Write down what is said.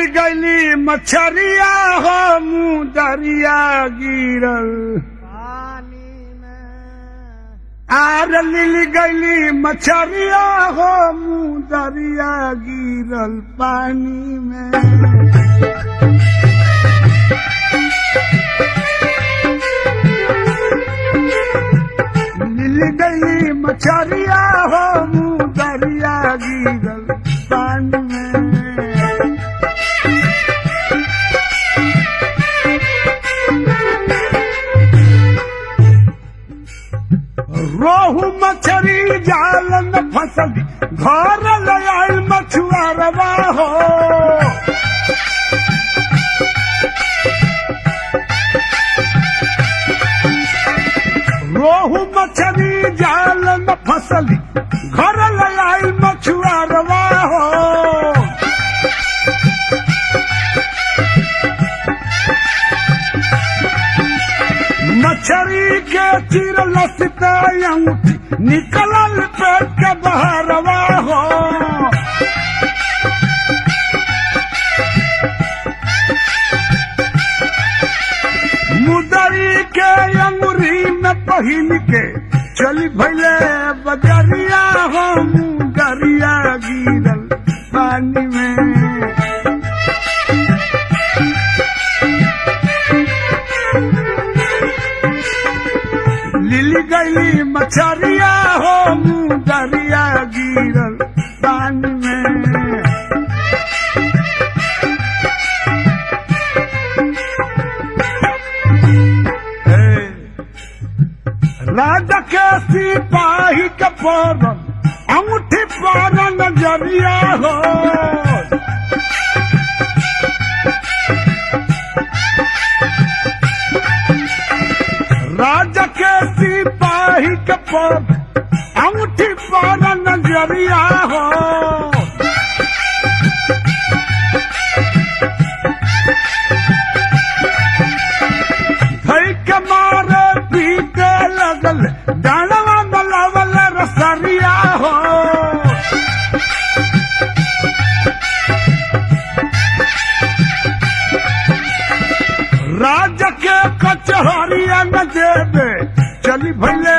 गली मछरिया हो मुँह दरिया गिरल पानी में आर लिली गली मछरिया हो मुँह दरिया गिरल पानी में लिली गली मछरिया हो मुँह दरिया गिरल पानी में रोहू मछरी जाल में फसली घर ले आयल मछुआरवा हो रोहू मछरी जाल में फसली घर ले आयल मछुआरवा हो मछरी के चिर लसते अंगूठी निकलल पेट के बहरवा हो मुदरी के अंगुरी में पहिन के चली भैले बजरिया हो मुदरिया गिरल पानी में लिली गली मछरिया हो मुँह दरिया गिरल पानी में हे, राजा के सिपाही के पौरन अंगूठी पारन जरिया हो राजा के सिपाही के पौरन अंगूठी पारन जरिया हो धई के मारे पीटे लगल डालवा बलावल रसरिया हो राज के कचहरिया न देवे चली भैले